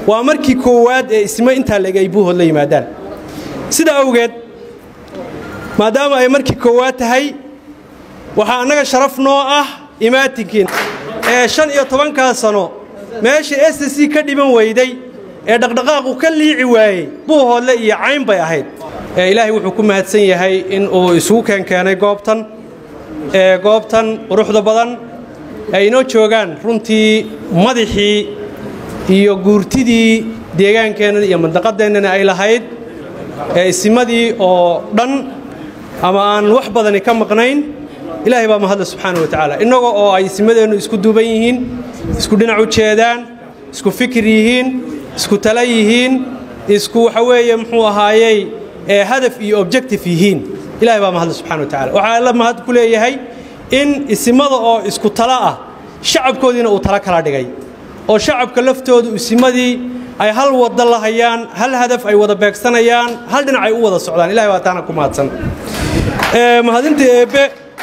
waa markii koowaad ee ismo intaa leg ay buuhood la yimaadaan sidaa awgeed maadaama ay markii koowaad tahay waxaa annaga sharaf noo ah imaatinkiin ee shan iyo tobankaa sano meesha s c ka dhiban weyday ee dhaqdhaqaaqu ka liici waayey buuhoodle iyo cayn bay ahayd ilaahay wuxuu ku mahadsan yahay in uu isugu keenkeenay goobtan ee goobtan quruxda badan ay inoo joogaan runtii madaxii iyo guurtidii deegaankeennan iyo mandaqadeennana ay lahayd ee isimadii oo dhan ama aan wax badani ka maqnayn ilaahay baa mahadle subxaana wa tacaala innagoo oo ay isimadeennu isku duuban yihiin isku dhinac u jeedaan isku fikir yihiin isku tala yihiin isku waxa weeye muxuu ahaayey ee hadaf iyo objective yihiin ilahay baa mahadle subxana wa tacala waxaa alla mahad ku leeyahay in isimada oo isku tala ah shacabkoodiina uu tala kala dhigay oo shacabka laftoodu isimadii ay hal wada la hayaan hal hadaf ay wada beegsanayaan hal dhinac ay u wada socdaan ilahay baa taana ku mahadsan mahadinta eebbe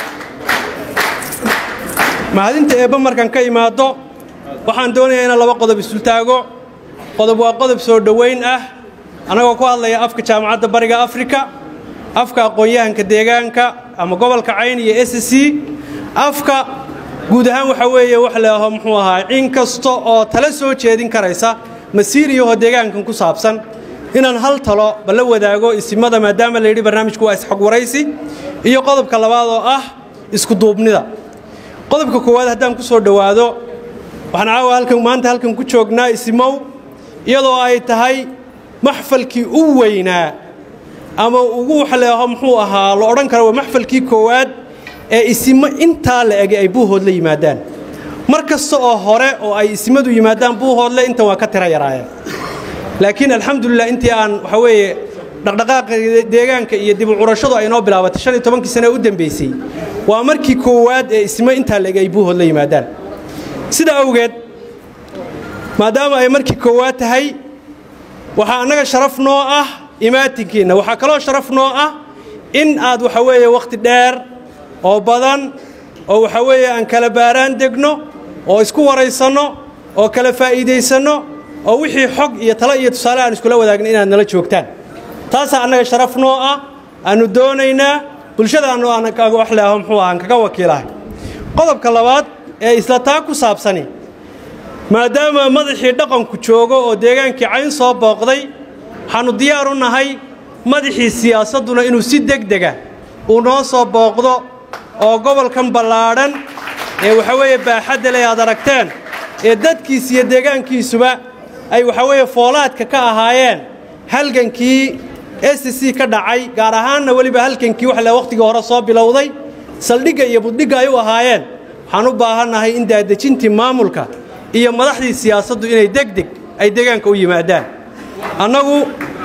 mahadinta eebbe markaan ka imaado waxaan doonayaa inaan laba qodob isultaago qodob waa qodob soo dhowayn ah annagoo ku hadlaya afka jaamacadda bariga afrika afka aqoon-yahanka deegaanka ama gobolka cayn iyo s c afka guud ahaan waxaa weeye wax leaho muxuu ahaa in kasta oo tala soo jeedin karaysa masiiriyahoo deegaankan ku saabsan inaan hal talo balla wadaago isimada maadaama la yidhi barnaamijku waa isxog waraysi iyo qodobka labaad oo ah isku duubnida qodobka koowaad haddaan ku soo dhowaado waxaan caawa halkan maanta halkan ku joognaa isimow iyadoo ay tahay maxfalkii u weynaa ama ugu waxleeho muxuu ahaa la odhan kara waa maxfalkii koowaad ee isimo intaa la ege ay buuhood la yimaadaan mar kasta oo hore oo ay isimadu yimaadaan buuhoodle intan waa ka tira yaraayeen laakiin alxamdulilah intii aan waxa weeye dhaqdhaqaaqa deegaanka iyo dibu curashadu ay noo bilaabatay shan iyo tobankii sane u dambaysay waa markii koowaad ee ismo intaa la ege ay buuhood la yimaadaan sidaa awgeed maadaama ay markii koowaad tahay waxaa annaga sharaf noo ah imaatinkiinna waxaa kaloo sharaf noo ah in aad waxa weeye wakhti dheer oo badan oo waxa weeye aan kala baaraan degno oo isku waraysanno oo kala faa'iidaysanno oo wixii xog iyo talo iyo tusaale aan iskula wadaagna inaad nala joogtaan taasaa annaga sharaf noo ah aannu doonaynaa bulshadaannu aan wax leaho muxuu ahaan kaga wakiilahay qodobka labaad ee isla taa ku saabsani maadaama madaxii dhaqanku joogo oo deegaankii cayn soo booqday waxaannu diyaar u nahay madaxii siyaasadduna inuu si degdega uu noo soo booqdo oo gobolkan ballaadhan ee waxa weeye baaxadda leh aad aragteen ee dadkiis iyo deegaankiisuba ay waxa weeye foolaadka ka ahaayeen halgankii s c ka dhacay gaar ahaanna weliba halgankii wax le wakhtigii hore soo bilowday saldhigga iyo buddhigga ay u ahaayeen waxaan u baahannahay in daadejintii maamulka iyo madaxdii siyaasaddu inay degdeg ay deegaanka u yimaadaan annagu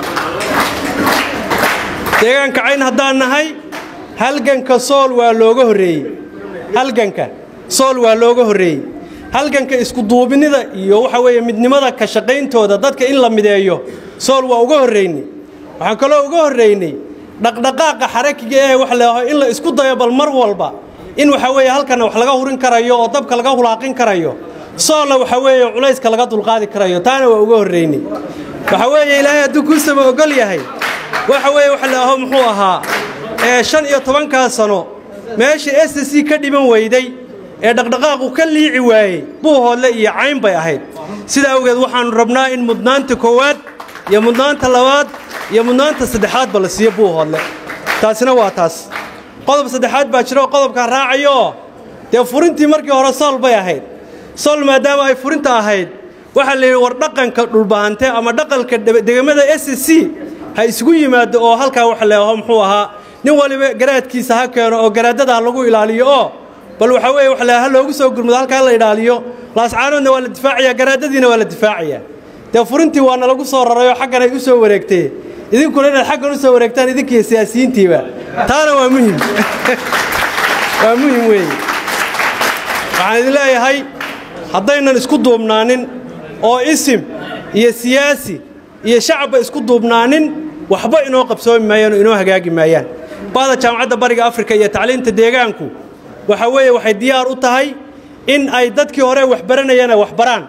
deegaanka cayn haddaan nahay halganka sool waa looga horreeyey halganka sool waa looga horreeyey halganka iskuduubinida iyo waxa weeye midnimada ka shaqayntooda dadka in la mideeyo sool waa uga horraynay waxaan kaloo uga horraynay dhaqdhaqaaqa xarakiga ee wax leeho in la isku dayo bal mar walba in waxa weeye halkana wax laga hurin karayo oo dabka laga hulaaqin karayo soolna waxa weeye culayska laga dulqaadi karayo taana waa uga horraynay waxa weeye ilaahay hadduu kuu sama ogol yahay waxa weeye wax leeho muxuu ahaa ee shan iyo tobankaa sano meesha s c ka dhiban weyday ee dhaqdhaqaaqu ka liici waayey buuhoodle iyo cayn bay ahayd sidaa awgeed waxaannu rabnaa in mudnaanta koowaad iyo mudnaanta labaad iyo mudnaanta saddexaadba la siiyo buuhoodle taasina waa taas qodob saddexaad baa jiro qodobkaan raacayooo dee furintii markii hore sool bay ahayd sool maadaama ay furinta ahayd waxaa la yidhi war dhaqanka dhulbahante ama dhaqanka degamada s c ha isugu yimaado oo halkaa wax leeho muxuu ahaa nin waliba garaadkiisa ha keeno oo garaadadaa lagu ilaaliyo oo bal waxa weeye wax leha loogu soo gurmado halkaa la ilaaliyo laascaanoodna waa la difaacayaa garaadadiina waa la difaacayaa dee furintii waana lagu soo rarayoo xaggan ay u soo wareegtee idinkuna inaad xaggan u soo wareegtaan idinkiiyo siyaasiyiintiiba taana waa muhim waa muhim weeye waxaan idin leeyahay haddaynan isku duubnaanin oo isim iyo siyaasi iyo shacabba isku duubnaanin waxba inoo qabsoomi maayaan oo inoo hagaagi maayaan bahda jaamacadda bariga afrika iyo tacliinta deegaanku waxa weeye waxay diyaar u tahay in ay dadkii hore waxbaranayana waxbaraan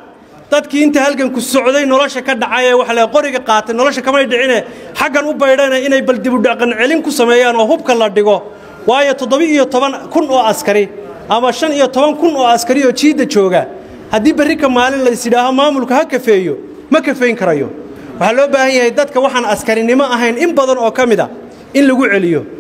dadkii inta halganku socday nolosha ka dhacay ee waxa la qoriga qaatay nolosha kamay dhicine xaggan u baydhana inay bal dibudhaqan celin ku sameeyaan oo hubka la dhigo waayo toddoba-iyo toban kun oo askari ama shan iyo toban kun oo askari oo jiidda jooga haddii berri ka maalin laysidhaaho maamulka ha kafeeyo ma kafeyn karayo waxaa loo baahan yahay dadka waxaan askarinimo ahayn in badan oo ka mid a in lagu celiyo